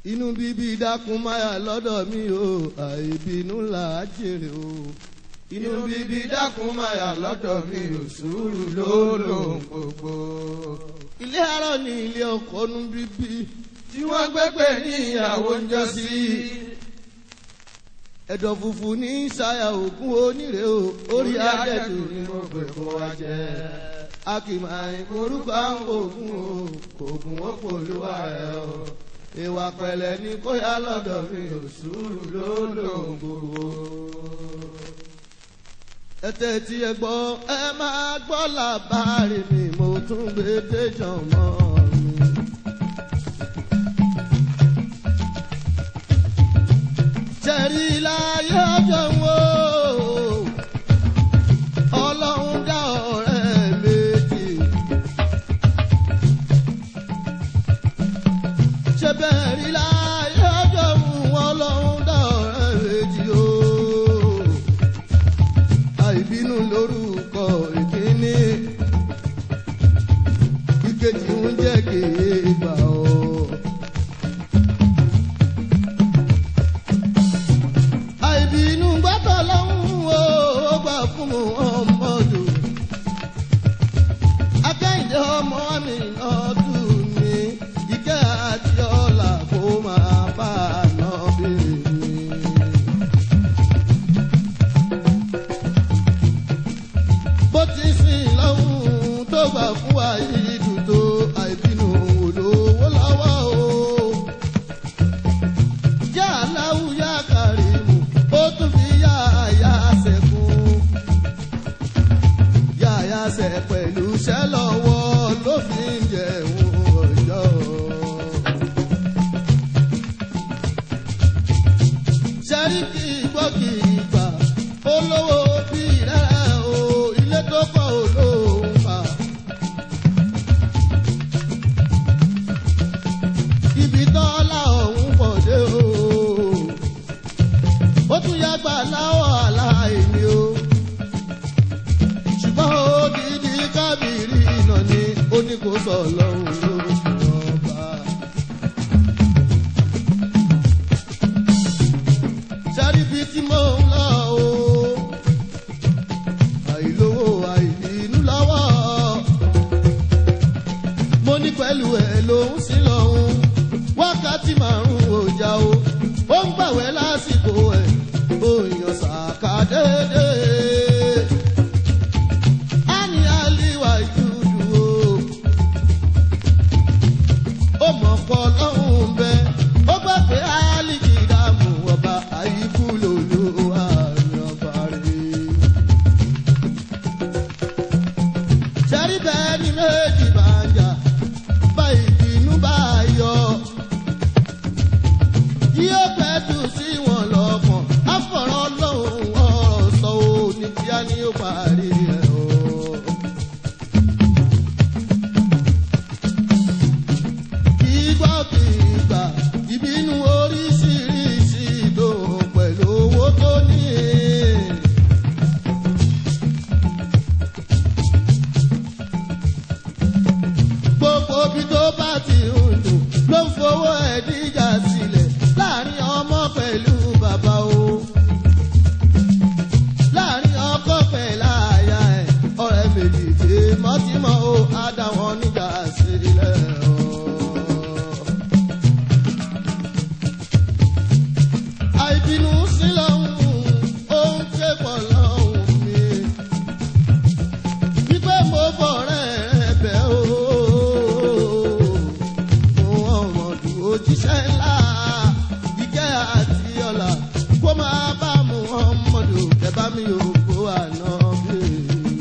inú bíbí dákun máyà lọ́dọ̀ mi o àìbínú là á jèrè o. inú bíbí dákun máyà lọ́dọ̀ mi ò sùúrù ló lòun gbogbo. ilé arọ ni ilé ọkọ nú bíbí. tí wọ́n gbẹ́gbẹ́ ní ìyàwó ń jọ sí. ẹ̀dọ̀ funfun ní ṣayà ògún onírè o orí adẹ́tù ni mo gbé kó wa jẹ. a kì máa ń orúkọ àwọn ògùn o ògùn ó pòlúwa ẹ o. ìwà pẹ̀lẹ́ ni kó yá lọ́dọ̀ mi ò sùúrù ló lòun gbogbo. ẹtẹ tí ẹ gbọ́ ẹ máa gbọ́ làbárí mi mo tún gbé déjọ́ mọ́ mi. jẹ̀rí láyé ọjọ́ wo ọlọ́run dá ọ̀rẹ́ méjì. ṣé bẹ́ẹ̀ rí láyé ọjọ́ wo ọlọ́run dá ọ̀rẹ́ méjì o àìbínú lórúkọ ìkíní ìkejì ń jẹ́ kéèbà ọ́. àìbínú gbọ́dọ̀ lọ́hùn ó ó gbà fún mu ọmọdù. akẹ́yìndé ọmọ mi náà tù mí ìkẹ́ àti ọ̀la kó máa bá a náà bèèrè mi. bó ti sìn lọ́hùn tó gbà fún wa yìí dùn tó àìbínú olówó lọ́wọ́ o. yá aláwù yá kàrímù ó tún fi yá àyà sẹ́kùn. yá àyà sẹ́ pẹ̀lú iṣẹ́ lọ́wọ́ ló fi ń jẹun ọjọ́. sẹ́ríkì gbọ́ kì í gbà olówó bí rẹ̀ o ilé tó kọ́ olóhùn fà. ibi tọ́lá ọ̀hún pọ̀ dé o ó tún yá gbà láwọ̀ aláìní o ṣùgbọ́n ó dídí kábìrì iná ni ó ní kó sọ lọ́hùn lóṣù ọba. sẹ́ríbi tí mò ń lọ o àìlówó àìbínú lọ́wọ́ mo ní pẹ̀lú ẹ̀ lòún sí lọ́hùn wákàtí márùn-ún ọjà o ó ń gbàwẹ́ lásìkò ẹ̀ òyìn ṣàkà déédéé. á ní àlìwà ìdúdú o ó mọ̀ pọ̀ lọ́hùn bẹ́ẹ̀ ó gbà pé àlìkì dààmú ọba àyíkú lòlú àrùn ọba rẹ̀. sẹ́rí bẹ́ẹ̀ ni méjì bá ń jà bá ìbínú bá yọ. yóò pẹ́ tù sí wọn lọ́kàn àfọ̀rọ̀ lọ́hùn ọ̀rọ̀ sọ ò ní kíá ni ó parí ẹ̀ o. kì í gbọ́ kì í gbà ìbínú oríṣiríṣi ìdòwò pẹ̀lú owó tó ní. gbogbo bí tó bá ti ń dùn ló ń fowó ẹ̀díjà sílẹ̀ láàrin ọmọ pẹ̀lú bàbá o. láàrin ọkọ pẹ̀lú àyà ẹ̀ ọ̀rẹ́ méjì tí mọ́tímọ́ o á dá wọn níjà sílẹ̀ o. àìbínú sí lọ́hùn ó ń ké pọ̀ lọ́hùn mi wípé mo bọ̀rẹ̀ ẹ̀bẹ̀ o. Mo ọmọdù òjíṣẹ́ ńlá ìkẹ́ àti ọ̀la kó máa bá mu ọmọdù ẹ̀bá mi ò kó àná bèèrè.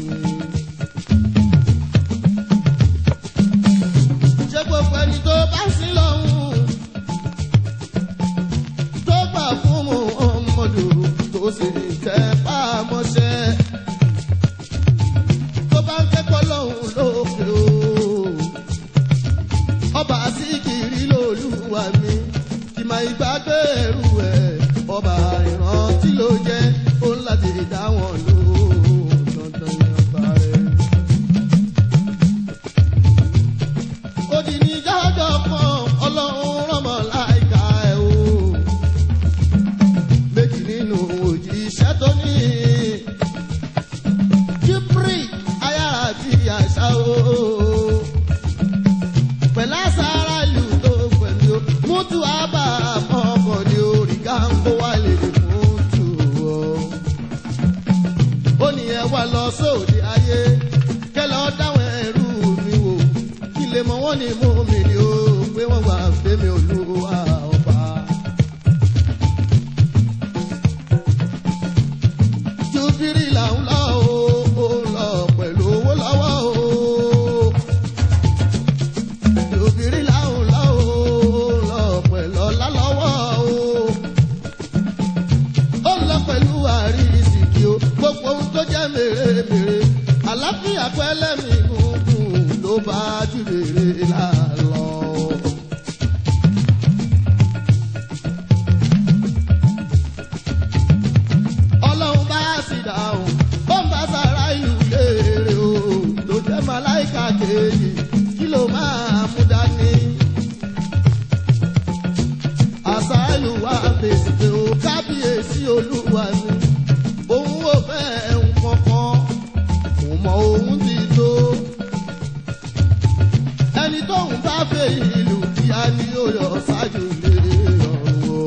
Ṣé gbogbo ẹni tó bá sí lọ́hùn tó gbà fún mu ọmọdù tó sì tẹ́ pàmọ́ṣẹ́ tó bá ń kẹ́kọ̀ọ́ lọ́hùn lókè o. ọba síkìrì lolúwa mi kì máa ìgbàgbé ẹrù ẹ̀ ọba ìrántí ló jẹ́ ó ń láti dá wọn lò dandan ní ọba rẹ̀. ó di ní jájọ́ kan ọlọ́run rọ̀mọ́ láìka ni ó pé wọ́n gbà fẹ́mi olúwa ọba. jubiri là ń lọ o ó lọ pẹ̀lú owó lọ́wọ́ o. jubiri là ń lọ o ó lọ pẹ̀lú ọlá lọ́wọ́ o. ó lọ pẹ̀lú àrísìkí o gbogbo ohun tó jẹ́ mèremère àlàáfíà pẹ́lẹ́mì gúngùn ló bá jùlèrè lálọ́. ọlọ́run bá sì dáhùn ó ń bá sára ìlú léèrè o ló jẹ́ màláìka kejì kí ló máa mú dání. àṣà ìlú wa fèsì pé o kábíyèsí olúwa ni òun ò fẹ́ nǹkan kan kò mọ òun ti tó. ẹni tóun bá fẹ́ ìlú kíá ni ó yọ ṣáájú lé ọ̀run o.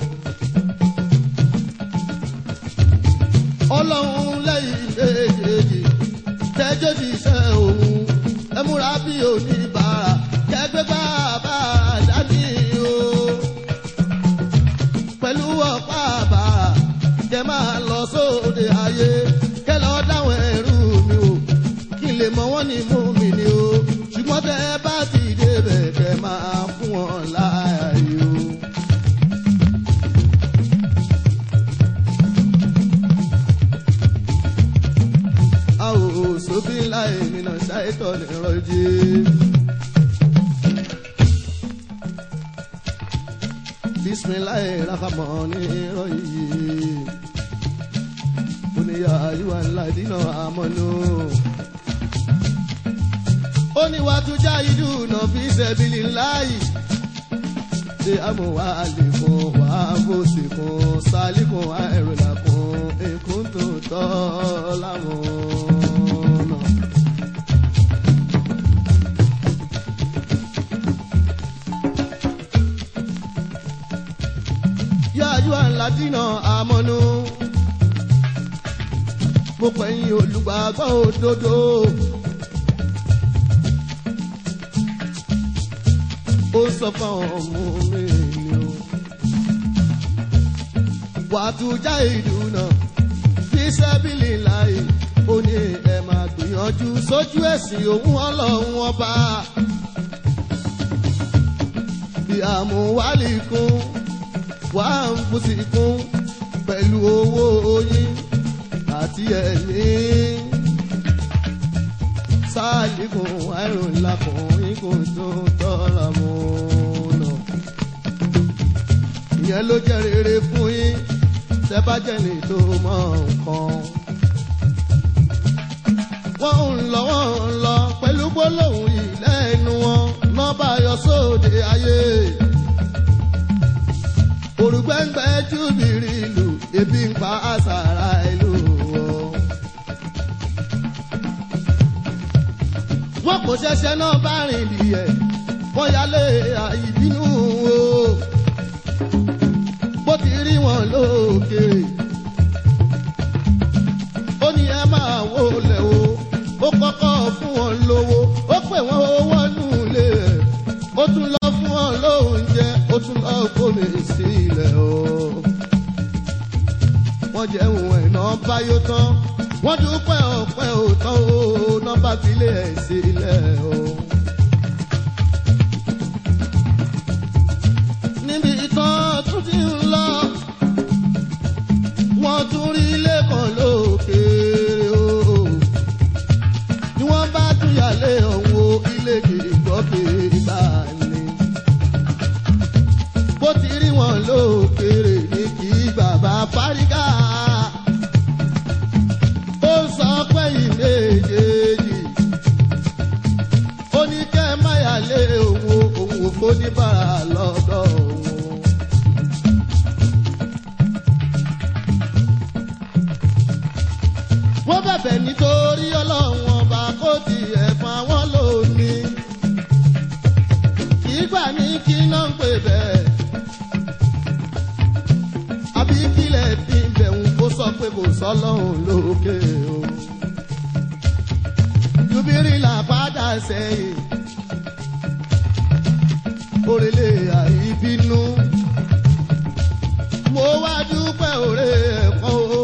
ọlọ́run lẹ́yìn méjèèjì tẹ́jọ́ ti ṣe òun ẹ múra bí oníbàárà kẹgbẹ́ bàbá dání o. pẹ̀lú ọ̀pá àbàrà kẹ máa lọ sóde ayé kẹ lọ dáwọn ẹrú mi o kí n lè mọ wọ́n ní mú mi ni o ṣùgbọ́n tẹ bá ti débẹ̀ kẹ máa fún wọn láàyè o. أعوذ بالله من الشيطان الرجيم بسم الله الرحمن الرحيم قل يا أيها الذين آمنوا ó ní wàá tún já ìlú náà fi ṣẹ̀bìlì láàyè ṣe amúhàlìkùn wàá fòsìkùn sálíkùn àìrìnàkùn èkún tó tọ́ láwọn náà. yáájú àńládínà àmọ́nú mo pẹ̀yìn olùgbàgbọ́ òdodo. ó sọ fáwọn ọmọ mi ni o. wàtújà ìdùnnà fi sẹ́bìlì láàyè ó ní ẹ máa gbìyànjú sójú ẹ̀sìn òun ọlọ́run ọba. bí àmúwálì kún wà ń fúsì kún pẹ̀lú owó oyin àti ẹ̀mí sáàlìkùn àìrùn lakùn ikùn tó tọ́ra mọ́ ọ̀nà. ìyẹn ló jẹ́ rere fún yín tẹ́bájẹ́ni tó mọ nǹkan. wọ́n ń lọ wọ́n ń lọ pẹ̀lú gbólóhùn ìlẹ́nu wọn náà bá yọ sóde ayé. òrùgbẹ́ngbẹ́ júbìrì ìlú ebi ń pa àṣàrà ìlú wọn. wọn kò ṣẹṣẹ náà bá rìn dìẹ̀ wọ́n yálé àìbínú o bó ti rí wọn lókèrè ó ní ẹ máa wó lẹ̀ o ó kọ́kọ́ fún wọn lówó ó pè wọ́n owó nù lé ẹ̀ ó tún lọ fún wọn lóúnjẹ ó tún lọ gómi sílẹ̀ o wọ́n jẹun ẹ̀nà báyó tán wọ́n dúpẹ́ ọ̀pẹ́ òótọ́ o nọ́mbà filé ẹ̀ sílẹ̀ o. níbi tán tún ti ń lọ wọ́n tún rí ilé kan lókèèrè o. ni wọ́n bá tún yàlé ọ̀hún o ilé kìgbọ́ kìgbà ni. bó ti rí wọn lókèèrè ní kí bàbá fárígà ó sọ pé ìméjèèjì ó ní kẹ́ máyà lé òun òun ò fóníbàrà lọ́dọ̀ òun. wọ́n bẹ̀bẹ̀ nítorí ọlọ́run ọba kó tiẹ̀ fún àwọn lónìí. kì í gbà ní kí náà ń pè bẹ́ẹ̀. àbí kílẹ̀ fi ń bẹ̀rù kó sọ pé kò sọ́lọ́run lókè o. jubiri là padà sẹ́yìn. òrèlè àìbínú mo wá dúpẹ́ òrè ẹ̀kọ́ o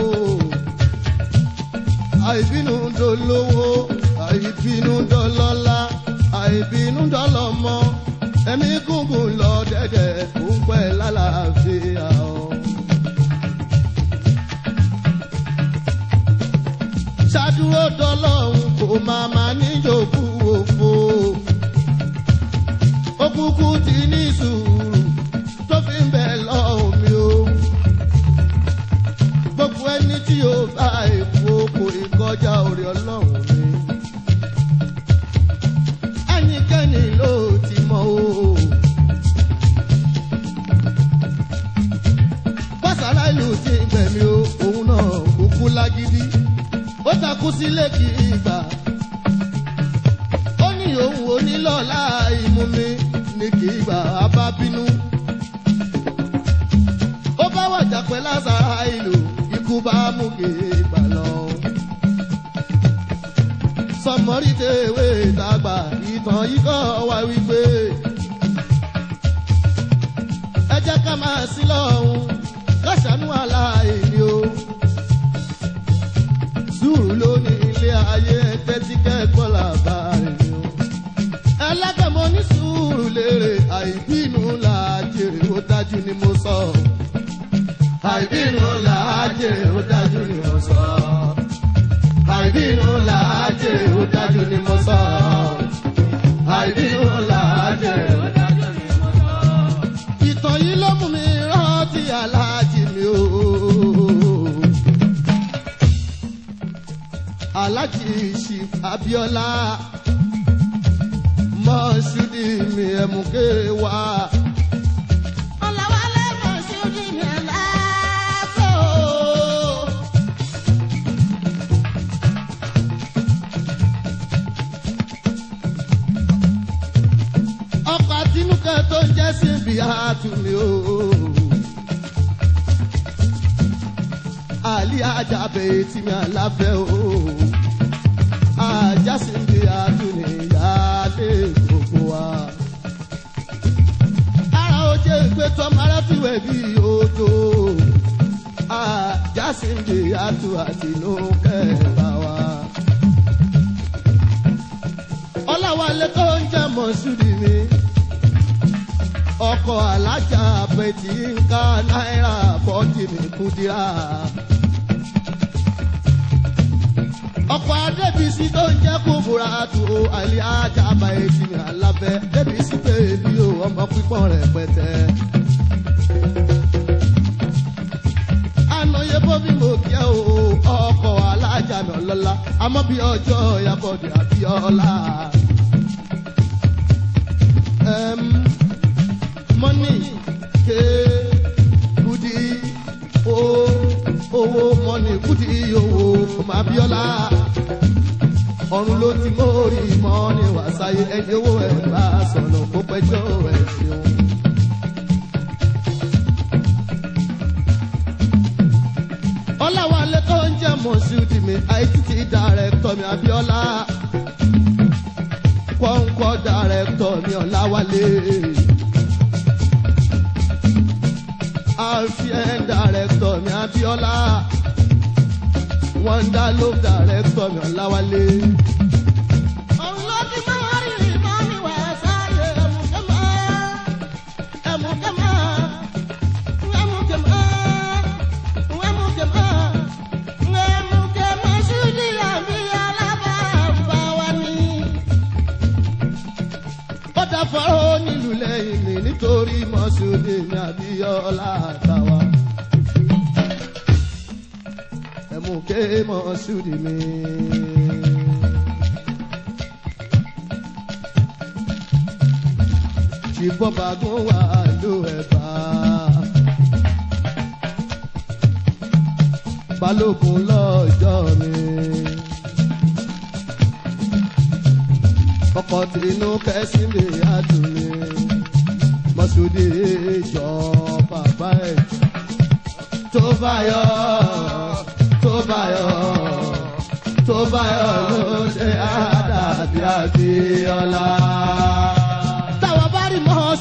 àìbínú dolówó àìbínú dọlọ́lá àìbínú dọlọ́mọ ẹ̀mí gúngùn lọ dẹ́dẹ̀ kó ń pẹ́ lálàáfíà o. ṣàdúró dọlọ́run kò máa máa níjòkú òfo ó kúkú ti ní sùúrù tó fi ń bẹ̀ lọ́hùn mi o gbogbo ẹni tí ó bá èkó kò ì kọjá orí ọlọ́run mi. ẹnikẹ́ni ló ti mọ̀ o. pásálà ìlú ti gbẹ̀mí o òun náà kúkú lágídí ó takú sílé kì í gbà. ó ní òun ò ní lọ́la ìmú mi ní kì í gbà á bá bínú. ó bá wàjà pẹ́ lásàrà ìlú ikú bá mú kéègbà lọ. sọmọrí tèwé dàgbà ìtàn yìí kọ́ wá wípé ẹ jẹ́ ká máa sí lọ́hùn ká ṣàánú aláìní o. sùúrù ló ní ilé ayé ẹgbẹ́ tí kẹ́kọ̀ọ́ làbá rẹ̀ ni o. ẹlẹ́gbẹ̀mọ ní sùúrù lérè àìbínú là á jèrè ó dájú ni mo sọ. àìbínú là á jèrè ó dájú ni mo sọ. àìbínú là á jèrè ó dájú ni mo sọ. àìbínú là á jèrè ó dájú ni mo sọ. ìtàn yìí ló mú mi rántí aláàjì mi o. aláàjì ṣì abiola mọ́ṣúdì mi ẹ̀mùkẹ́ wá. Ọ̀làwálé Mọ̀ṣúdì mi aláàfẹ́ o. ọkọ̀ àtinúkẹ́ tó ń jẹ́ síbi àtúnmí o. àlí ajábẹ̀ tí mi àláfẹ́ o. ajá síbi àtúnmí ìyáálé gbogbo wa. ara ó jẹ́ ìpè tọ́mọ aráfíwẹ̀ bí odò. ajá síbi àtú àtinúkẹ́ bá wa. ọláwálé tó ń jẹ́ mọ̀ṣúdì mi ọkọ̀ alájà bẹ̀tì ń ká náírà bọ́ọ̀dì mi kúdírà. ọkọ̀ adébísí tó ń jẹ́ kúbúra tó àlẹ́ ajá bẹ̀tì mi alábẹ́ débísí bèbí o ọmọ pípọ́n rẹ̀ pẹ̀tẹ́. ànáyé bóbí mo kí ẹ o ọkọ̀ alájà mi ọlọ́lá àmọ́ bí ọjọ́ ìyàbọ̀dé àbíọ́lá. Em, money ke kudi o owó money kudi owó ọmọ abiola ọrùn ló ti mórí mọ́ni wàsáyé ẹni owó ẹ̀ bá sọ̀nà kó pẹ́jọ́ ẹ̀ ṣeun. ọláwálé tó ń jẹ́ mọ̀ṣúdì mi àìtítì dàrẹ́tọ̀ mi abiola kọ́ńkọ́ dàrẹ́tọ̀ mi ọ̀làwálé. alfien dàrẹ́tọ̀ mi abiola. wọ́ndà ló dàrẹ́tọ̀ mi ọ̀làwálé. Òun ló ti máa rí ìmọ̀ mi wá sáyé ẹ̀mùkẹ́mọ́. Ẹ̀mùkẹ́mọ́. Ẹ̀mùkẹ́mọ́. Ẹ̀mùkẹ́mọ́. Ẹ̀mùkẹ́mọ́ Ṣúdì àbí alábàáfà wa ni. ó dáfọ́rọ́ nílùú lẹ́yìn mi nítorí mọ́ṣúdì mi abiola àtàwà. ẹ̀mú ké mọ́ṣúdì mi. ṣìbọ́bàgún wà ló ẹ̀bà. balógun lọ́jọ́ mi. ọkọ̀ tìǹú kẹ́sí lè àdùnmí. mọ́ṣúdì jọ bàbá ẹ̀. tó bá yọ tó bá yọ tó bá yọ ló ṣe àdàbí àbíọ́lá. táwa bá rí mọ́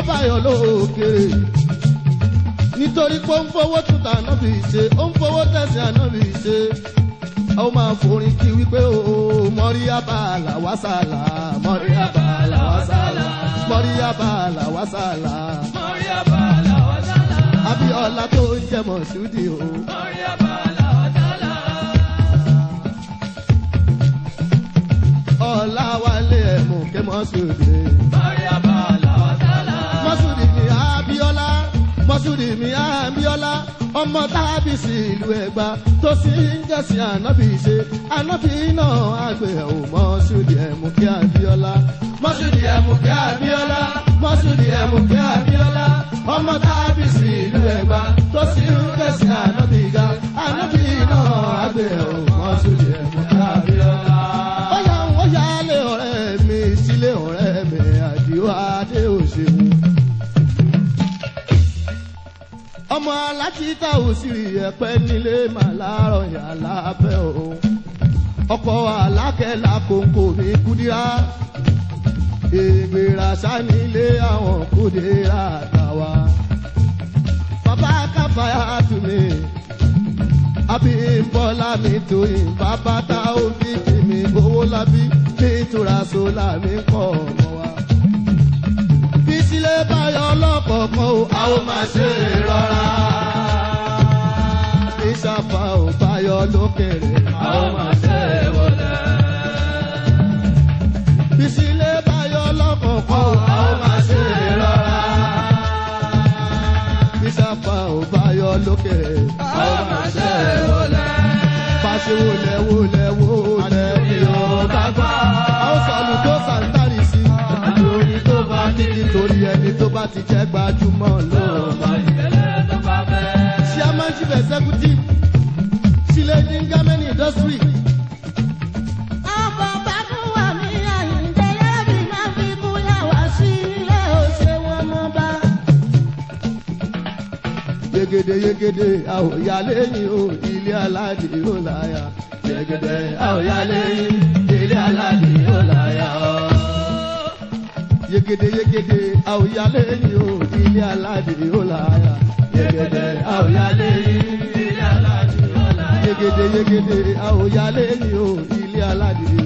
báyọ̀ lókèrè nítorí pé ó ń fowó tuntun ànábì ṣe ó ń fowó tẹ̀sí ànábì ṣe ó máa forin kí wípé o mọ́rí abala wàsálà mọ́rí abala wàsálà mọ́rí abala wàsálà abiola tó ń jẹ mọ̀ṣúdì o. ọ̀la wálé ẹ̀mú ké mọ́ṣúdì. mọ́ṣúdì mi abiola mọ́ṣúdì mi abiola ọmọ tábìsì ìlú ẹ̀gbá tó sì ń jẹ̀sìn ànábì ṣe ànábì náà àgbẹ̀ ò mọ́ṣúdì ẹ̀mú ké abiola mọ́ṣúdì ẹ̀mú ké abiola mọ́ṣúdì ẹ̀mú ké abiola ọmọ tábìsì ìlú ẹ̀gbá tó sì ń jẹ̀sìn ànábì ga ànábì náà àgbẹ̀ ò mọ́ṣúdì ẹ̀mú ké abiola. ó yà wọ́n yà lé ọ̀rẹ́ mi sílé ọ̀rẹ́ mi àdìo adé òṣèlú ọmọ aláṣítà òsìrì ẹ̀pẹ́ nílé màláàrọ̀ yà lábẹ́ o ọkọ̀ alákẹ́lá kòǹkò mi kúdírá ègbèrà sanilé àwọn kúdírá àtàwà bàbá káfáyà tún mi abímbọ́lá mi tóyìn bàbá tá ó bí tèmi owó lábí nítura sólà mi kọ́ ọmọ wa sílé báyọ̀ lọ́kọ̀ọ̀kan o a ó máa ṣe rọra. Ìṣàfà ò báyọ̀ lókèrè a ó máa ṣe wọlé. Ìsílé báyọ̀ lọ́kọ̀ọ̀kan o a ó máa ṣe rọra. Ìṣàfà ò báyọ̀ lókèrè a ó máa ṣe wọlé. Pàṣẹ wọlé wọlé wọlé mi ò bá gbà. A ó sọ̀lù tó sàǹtàrì sí i tó bá ní nítorí ẹni tó bá ti jẹ́ gbajúmọ̀ ló máa yẹ. chairman chief executive sílẹ̀ ní germany industry. ọkọ̀ bàbúwà mi àyíǹde lẹ́bi máa fi kúlẹ̀ wá sílé òṣè wọn mọ́ bá. yegede yegede àwòyá lẹ́yìn o ilé aládì ó láyà. yegede àwòyá lẹ́yìn ilé aládì ó láyà. yegede yegede àwòyá lẹ́yìn o ilé aládì ó láyà. yegede àwòyá lẹ́yìn ilé aládì ó láyà. yegede yegede àwòyá lẹ́yìn o ilé aládì